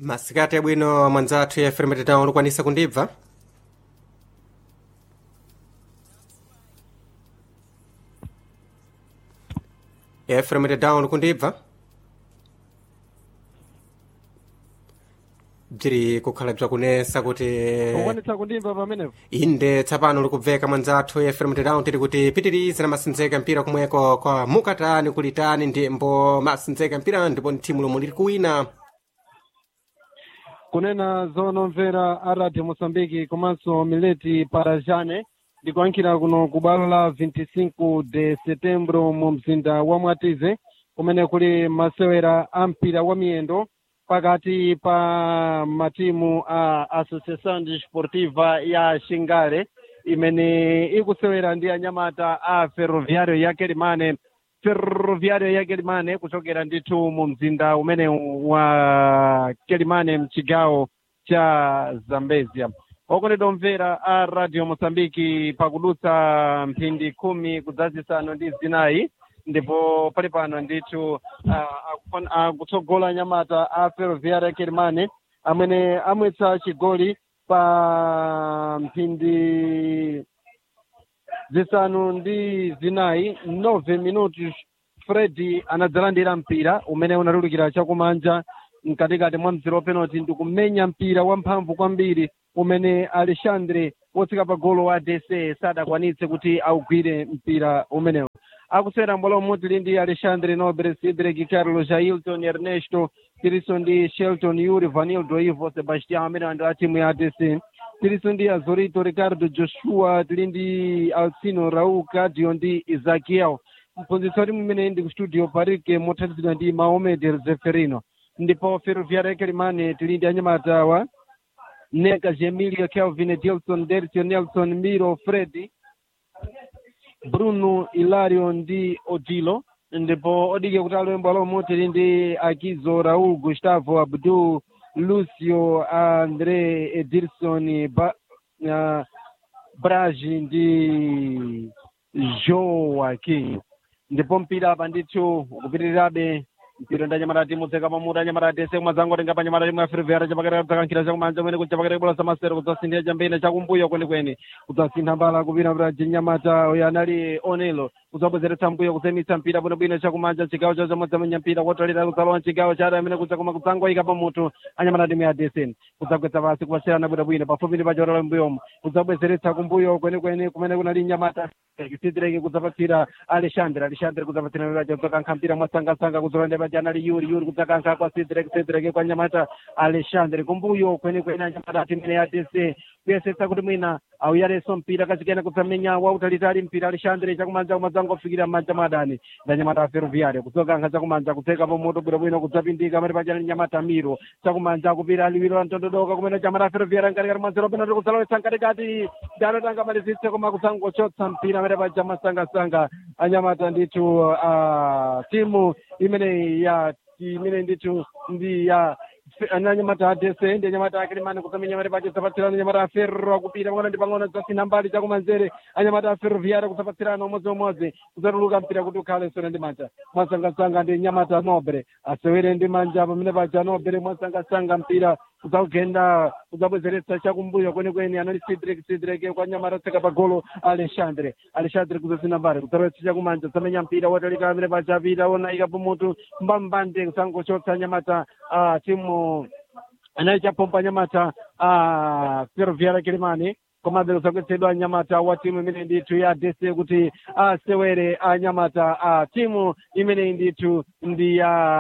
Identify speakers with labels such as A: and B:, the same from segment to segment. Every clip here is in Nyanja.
A: masikati abwino mwanzathu ya fm town ukwanisa kundibva fm town kundibva bziri kukhala bzakunesa kuti
B: ukwanitsa kundimva pamenepo
A: inde tsapano likubveka mwanzathu fm town tiri kuti pitirize na masinzeka mpira kumweko kwa mukatani kulitani ndimbo masinzeka mpira ndipo ni thimu lomwe liri kuwina
B: kunena zonomvera a radio moçambique komanso mileti parajane ndikuyankhira kuno ku bwalo la 25 de setembro mu mzinda wa mwatize kumene kuli masewera a mpira wa miyendo pakati pa matimu a associação desportiva ya xingale imene ikusewera ndi anyamata a ferroviário ya kelimane ferroviário ya kelimane kuchokera ndithu mu mzinda umene wa kelimane mchigawo cha zambezia okondedwa omvera a radio moçambique pakudutsa mphindi khumi kudzazisanu ndi zinayi ndipo pali pano ndithu akutsogola anyamata a ferroviário ya kelimane amene amwetsa chigoli pa mphindi zisanu ndi zinayi nove minutos fredi anadzalandira mpira umene unatulukira chakumanja mkatikati mwa mzero penalty ndikumenya mpira wamphamvu kwambiri umene alexandre wotsika pa golo wa dc sadakwanitse kuti augwire mpira umenewu akusera mbwalo mmodzi lili ndi alexandre nobre sidrek carlos jailton ernesto tiriso ndi shelton yuri vanildo ivo sebastian amene andi a timu ya adc tiriso ndi azorito ricardo joshua tili ndi alcino raul cadio ndi isakiel mphunzitsi wa timu imene ndi ku studio parike mothandizidwa ndi maomed zeferino ndipo ferroviária ya kelimane tili ndi anyamata awa neka gemilio kelvin dilson dercio nelson miro fredi bruno ilario ndi odilo ndipo odike kuti alowe alo motili ndi akizo raul gustavo abdul lucio andre edilson ba, uh, braji ndi joaquim ndipo mpira apa ndithu ukupitirirabe mpira ndi anyamata timu tseka pamuti anyamata tese kumadzango tenga panyamata timu ya ferroviária chapakati dzakankhira chakumanja kumene kuchapakati kubola zamasero kudzasindira chambene chakumbuyo kwenikweni kudzasintha mbala kupita pra chinyamata uyo anali onelo kudzabwezeretsa mbuyo kuzemitsa mpira bwinobwino chakumanja chigawo chawo chamodzamenya mpira kotalira kudzalowa chigawo cha amene kudzakoma kudzangoyika pamutu anyamata timu ya desen kudzagwetsa pasi kupasirana bwinobwino pafupi ndi pachotala mbuyomo kudzabwezeretsa kumbuyo kwenikweni kumene kunali nyamata sidireke kudzapatsira alexandre alexandre kudzapatsira miraja kudzakankha mpira mwasangasanga kudzolanda paja anali yuri yuri kudzakankha kwa sidireke sidireke kwa nyamata alexandre kumbuyo kwenikweni anyamata atimene ya dc kuyesetsa kuti mwina auyareso mpira kachikena kudzamenya wautalitali mpira alexandre chakumanja kumadzango kufikira mmanja madani ndanyamata a ferroviário kudzokankha chakumanja kutseka pomoto bwinobwino kudzapindika mati paja nyamata miro chakumanja kupira liwiro la mtondodoka kumene chamata a ferroviário nkatikati mwanzero penalty kudzalowetsa nkatikati ndanotanga malizitse koma kudzangochotsa mpira amene paja masangasanga anyamata ndithu uh, timu imene ya imene ndithu ndi ya anyamata adese ndi anyamata akelemane kusamenya mare pache zapatsirana anyamata a ferro akupita pang'ono ndi pang'ono zasina mbali chakumanzere anyamata a ferroviária kusapatsirana umodziumodzi kudzatuluka mpira kuti ukhale sona ndi manja mwasangasanga ndi nyamata nobre asewere ndi manja pamene paja nobre mwasangasanga mpira kudzakugenda kudzabwezeretsa chakumbuyo kwenikweni anali sidrek sidrek kwa nyamata tseka pa golo alexandre alexandre kudzasina mbali kudzalowetsa chakumanja zamenya mpira wotalika amene paja apita onayika pamutu mbambande kusangochotsa nyamata a timu anali chapompa nyamata a ferroviária kilimani komabe kusagwetsedwa anyamata wa timu imene ndithu ya dc kuti asewere anyamata a timu imene ndithu ndi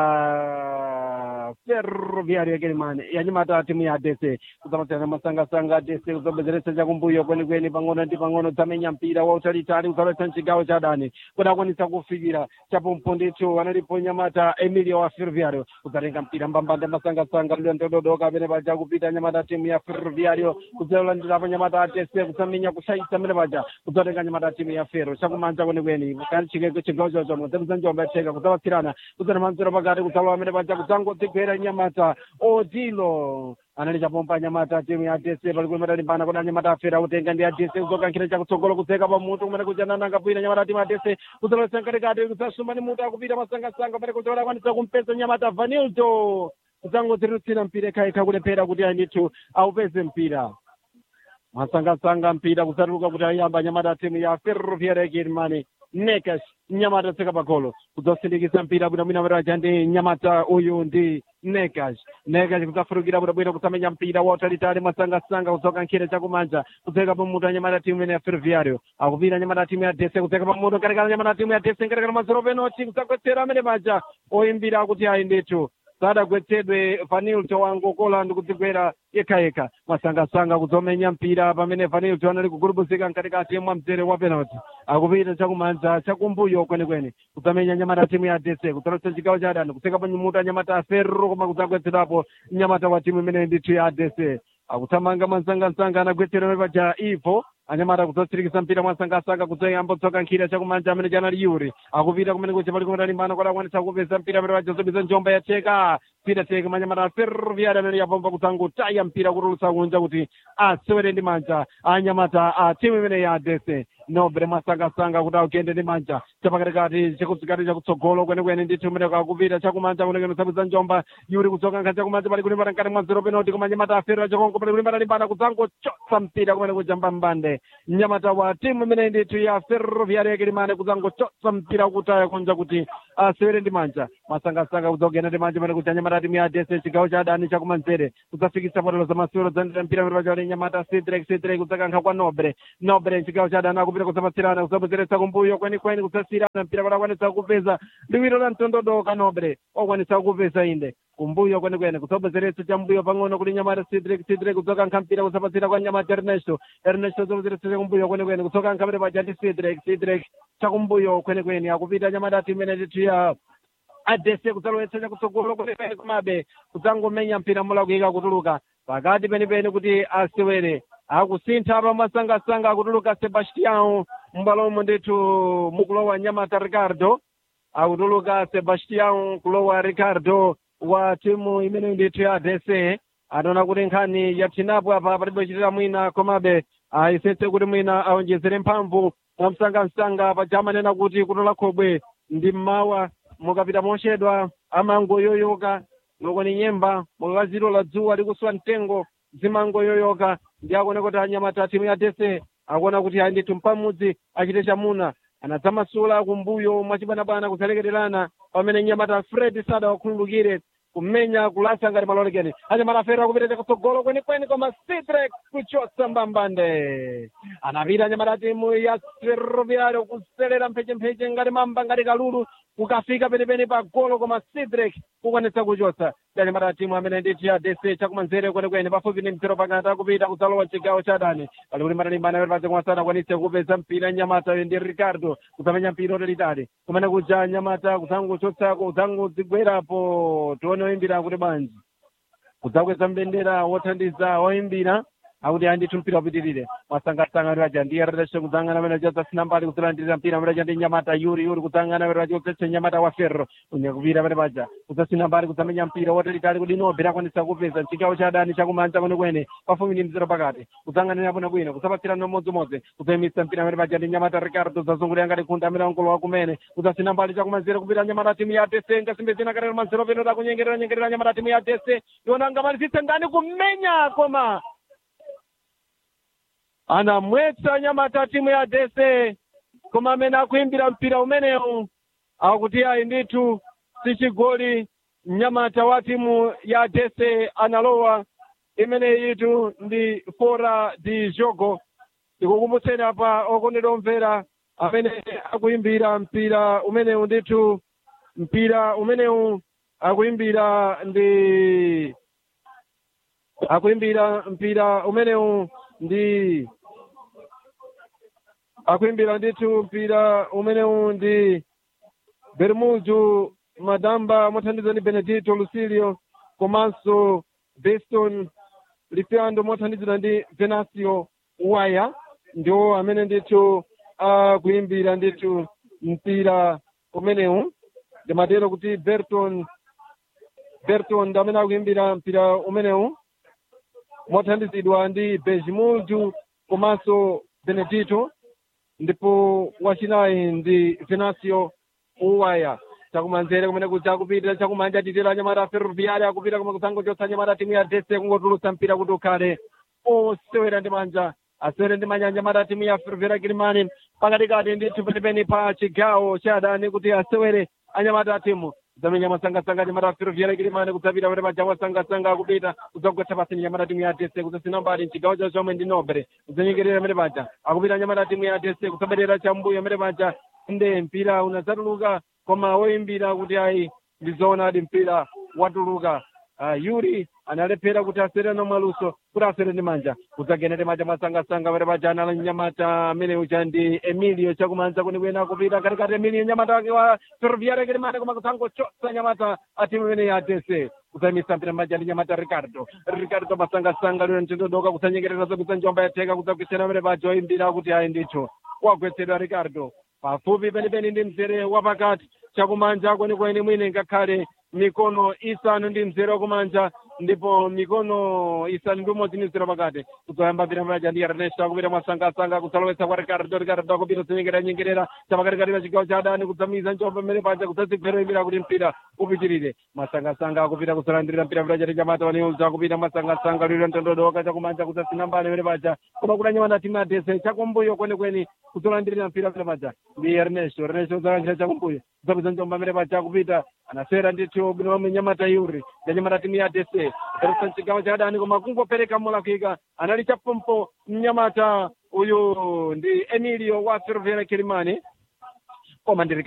B: ya ferroviária kilimani yanyamata a timu ya dc kudzamatsirana masangasanga dc kuzobwezeretsa chakumbuyo kwenikweni pang'ono ndi pang'ono zamenya mpira wautalitali kuzalowetsa mchigawo cha dani kuti akwanitsa kufikira chapompo ndithu analipo nyamata emilio wa ferroviário kudzatenga mpira mbambande masangasanga lidondododoka amene paja kupita nyamata timu ya ferroviário kudzalandirapo nyamata atese kusamenya kushaisa amene paja kudzatenga nyamata timu ya fero chakumanja kwenikweni chigawo chochomo dzakuzanjomba yatheka kudzapatsirana kudzana manzero pakati kudzalowa amene paja kudzangodzigwera nyamata odilo anali chapompa anyamata timu ya dc pali kulemeta limbana kodi anyamata afera kutenga ndi adc kuzokankhira chakutsogolo kudzeka pamutu kumene kujanana angapwira anyamata timu ya dc kudzalowetsa mkatikati kudzasumba ndi mutu akupita masangasanga pamene kudzakwanitsa kumpeza nyamata vanildo kudzangodzirutsira mpira ikhaikha kulephera kuti andithu aupeze mpira masangasanga mpira kusatuluka kuti ayamba nyamata timu ya ferroviaria germany nekas nyamata tseka pagolo kudzasindikisa mpira bwinobwino meraja ndi nyamata uyu ndi nekas nekas kudzafurukira bwinobwino kusamenya mpira wautalitali mwasangasanga kudzoka nkhira chakumanja kudzeka pamutu anyamata timu imene ya ferroviario akupita nyamata timu ya dese kudzeka pamutu nkatikala nyamata timu ya dese nkatikala mazero penoti kudzagwetsera amene maja oyimbira akuti ayi ndithu sadagwetsedwe vanilto wangokola ndi kudzigwera yekhayekha masangasanga kudzomenya mpira pamene vanilto anali kugurubuzika mkatikati mwa mzere wa penalty akupita chakumanja chakumbuyo kwenekwene kudzamenya nyamata timu ya dese kudzalotsa chigawo cha adani kutsekapo nyimuta nyamata a ferro koma kudzagwetserapo nyamata wa timu imene ndithu ya dese akuthamanga mwansangasanga anagwetsera paja ivo anyamata kudzatsirikisa mpira mwansangasanga kudzayamba kudzoka nkhira chakumanja amene chanali yuri akupita kumene kuja pali kumatalimbana kuti akwanisa kupeza mpira amene pajazobiza njomba yacheka mpira teke manyamata ferroviari amene yapomba kudzangotaya mpira kutulutsa kunja kuti asewere ndi manja anyamata a timu imene ya dese nobre mwasangasanga kuti akuyende ndi manja chapakatikati chakutsikati chakutsogolo kwenekwene ndithu umene kakupita chakumanja kunekene usabwiza njomba yuri kudzoka nkha chakumanja pali kulimbana nkati mwa zero penalty koma nyamata afero chakonko pali kulimbana limbana kudzangochotsa mpira kumene kujamba mbande nyamata wa timu imene ndithu ya ferroviari yakilimane kudzangochotsa mpira kutaya kunja kuti asewere ndi manja mwasangasanga kudzogenda ndi manja pamene kuti anyamata timu ya dese chigawo cha adani chakumanzere kudzafikisa potelo za masewero dzandira mpira pamene pachali nyamata sidrek sidrek kudzakankha kwa nobre nobre chigawo cha adani akupita kudzapatsirana kudzabwezeretsa kumbuyo kwenikweni kudzasirana mpira kuti akwanisa kupeza liwiro la mtondodoka nobre okwanisa kupeza inde kumbuyo kwenekwene kudzabwezeretsa chambuyo pang'ono kuti nyamata sidrek sidrek kudzokankha mpira kudzapatsira kwa nyamata ernesto ernesto kudzabwezeretsa kumbuyo kwenekwene kudzokankha pamene paja ndi sidrek sidrek chakumbuyo kwenekwene akupita nyamata timu imene ndithu ya adese kudzalowetsa chakutsogolo kwenekwene komabe kudzangomenya mpira mulakuika kutuluka pakati penipeni kuti asewere akusintha pa masangasanga akutuluka sebastião m'bwalomo ndithu mukulowa nyamata ricardo akutuluka sebastião kulowa ricardo wa timu imene ndithu ya dese anaona kuti nkhani yapsinapo apa palibe chitira mwina komabe ayesetse kuti mwina awonjezere mphamvu mwamsangamsanga paja amanena kuti kutola khobwe ndi mmawa mukapita mochedwa amangoyoyoka ngokoni nyemba mukakaziro la dzuwa likuswa mtengo zimangoyoyoka ndi akuona kuti anyamata timu ya dese akuona kuti ayi ndithu mpamudzi achite chamuna anadzamasula kumbuyo mwachibanabana kudzalekererana pamene nyamata fred sada wakhululukire kumenya kulasa ngati malolekeni anyamata afero akupita chakutsogolo kwenikweni koma sidrek kuchotsa mbambande anapita anyamata timu ya ferroviario kuselera mphechempheche ngati mamba ngati kalulu kukafika penipeni pa golo koma sidrek kukwanitsa kuchotsa ndi anyamata timu amene ndithu ya dese chakumanzere kwenikweni pafupi ndi mzero pakati akupita kudzalowa chigawo cha dani pali kuti matalimbana pali paja kumasana akwanitse kupeza mpira nyamata ndi ricardo kudzamenya mpira otalitali kumene kuja nyamata kudzangochotsako kudzangodzigwerapo tione oyimbira kuti bwanji kudzakweza mbendera wothandiza oyimbira akuti andithu mpira upitirire mwasangasanga raja ndiye radashe kudzangana pene chadzasina mbali kudzilandirira mpira mraja ndi nyamata yuri yuri kudzangana pene raja kudzetse nyamata wa ferro kunyakupira pene paja kudzasina mbali kudzamenya mpira watalitali kuti nobe akwanisa kupeza chigawo cha adani chakumanja kwenekwene pafupi ndi mzero pakati kudzanganira bwinobwino kudzapatsirana umodzimodzi kudzayimitsa mpira pene paja ndi nyamata ricardo zazungulira ngati khunda amene ankolo kumene kudzasina mbali chakumanzere kupita nyamata timu ya dese ngasimbe zina katero manzero peno takunyengerera nyengerera nyamata timu ya dese iona ngamalizitse ndani kumenya koma anamwetsa nyamata timu ya dese koma amene akuimbira mpira umenewu akuti ayi ndithu si chigoli mnyamata wa timu ya dese analowa imene itu ndi fora di jogo tikukumbutseni apa okondedwa omvera amene akuimbira mpira umenewu ndithu mpira umenewu akuimbira ndi akuimbira mpira umenewu ndi akuimbira ndithu mpira umenewu ndi bermuju madamba mothandiza ndi benedito lucilio komanso beston lifiando mothandizira ndi venasio waya ndiwo amene ndithu akuimbira ndithu mpira umenewu ndimatero kuti berton berton ndi amene akuimbira mpira umenewu mothandizidwa ndi bejimulju komanso benedito ndipo wachinayi ndi venasio uwaya chakumanzere kumene kuja kupita chakumanja titelo anyamata ferroviari akupita koma kusango chotsa anyamata timu ya tese kungotulutsa mpira kuti ukhale osewera ndi manja asewere ndi manja anyamata timu ya ferroviari kilimani pakatikati ndithu penipeni pa chigawo cha adani kuti asewere anyamata timu zamenya masangasanga nyamata ferroviari kilimani kudzapita pene paja masangasanga akupita kudzagwetsa pasini nyamata timu ya tese kudzasina mbali mchigawo cha zomwe ndi nobre kudzanyengerera pene paja akupita nyamata timu ya tese kudzabwerera chambuyo pene paja nde mpira unadzatuluka koma woyimbira kuti ayi ndizoona adi mpira watuluka uh, yuri analephera kuti asere nomwaluso kuti asere ndi manja kudzagenere manja masangasanga pere paja anala nyamata amene uja ndi emilio chakumanza kwenikweni akupita katikati emilio nyamata wake wa ferroviaria kilimane koma kusangochotsa nyamata atimu imene ya tese kudzayimisa mpira manja ndi nyamata ricardo ricardo masangasanga lero ntindodoka kudzanyengerera zakudza njomba yatheka kudzagwisira pere paja oyimbira kuti ayi ndithu wagwetsedwa ricardo pafupi penipeni ndi mzere wapakati chakumanja kwenikweni mwine ngakhale mikono isanu ndi mzere wakumanja ndipo mikono isanu ndi umodzi ndi mzere wapakati kudzayamba mpira maja ndi ernesto akupita mwasangasanga kudzalowetsa kwa ricardo ricardo akupita kudzanyengerera nyengerera chapakatikati pa chigawo cha adani kudzamiza njomba mmene paja kudzadzigwera imira kuti mpira upitirire masangasanga akupita kudzalandirira mpira paja ndi nyamata waniuza akupita masangasanga liro ntondodoka chakumanja kudzasina mbali imene paja koma kuti anyamata timu atese chakumbuyo kwenikweni kudzalandirira mpira pene paja ndi ernesto ernesto kudzalandirira chakumbuyo kudzapeza njomba mmene paja akupita anasera ndithu bwino lomwe nyamata yuri ya nyamata timu ya tese eresa mchigawo cha adani koma kungopereka molakwika anali chapompo mnyamata uyu ndi emilio wa ferrovera kilimani koma ndiri